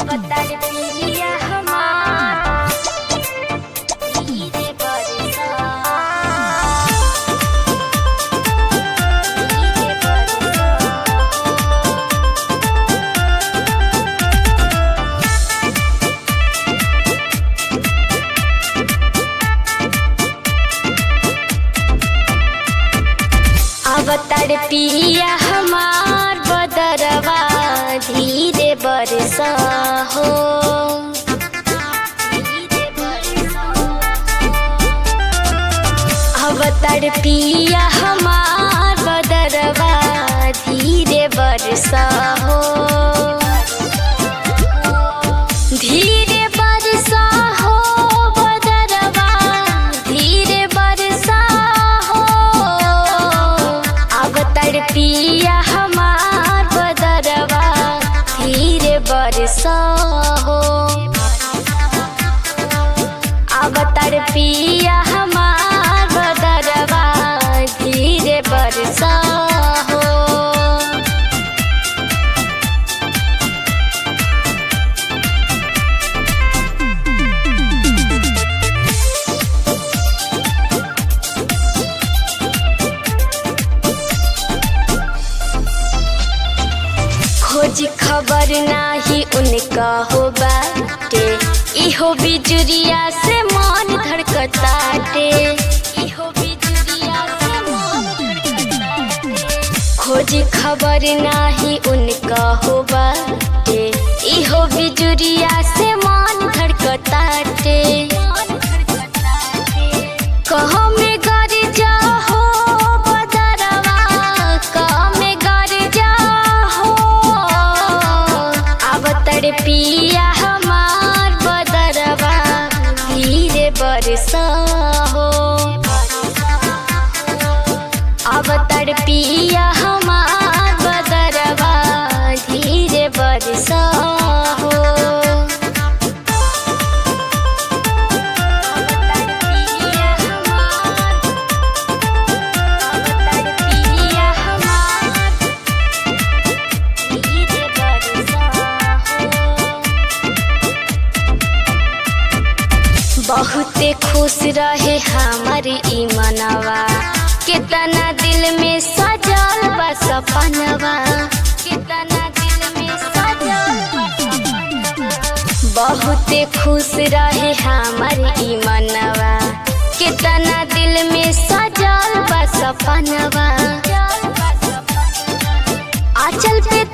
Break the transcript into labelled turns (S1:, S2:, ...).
S1: अवतार पिया हमार धीरे बरसा धीरे बरसा अवतार पिया हमार बदरवा धीरे बरसा हो अवतार पिया हमार बदरवा धीरे बरसा हो धीरे बरसा हो बदरवा धीरे बरसा हो अवतार पिया हमार बदरवा धीरे बरसा हो अवतार पिया हमार बदरवा धीरे बरसा हो खोज खबर नाही उनका हो बाटे इहो बिजुरिया से मन धड़कताटे इहो बिजुरिया से मन धड़कताटे खोज खबर नाही उनका हो बाटे इहो बिजुरिया से मन धड़कताटे कहो में गर जा हो बदरवा कहो में गर जा हो अवतर पिया हमार बदरवा धीरे बरसा हो अवतर पिया हमार बदरवा धीरे बरसा हो अवतार पिया हमार अवतार पिया हमार धीरे बरसा हो बहुते खुश रहे हमार ई मनवा कितना दिल में सजल बा सपनवा कितना दिल में सजल बा सपनवा बहुते खुश रहे हमार ई मनवा कितना दिल में सजल बा सपनवा आंचल पे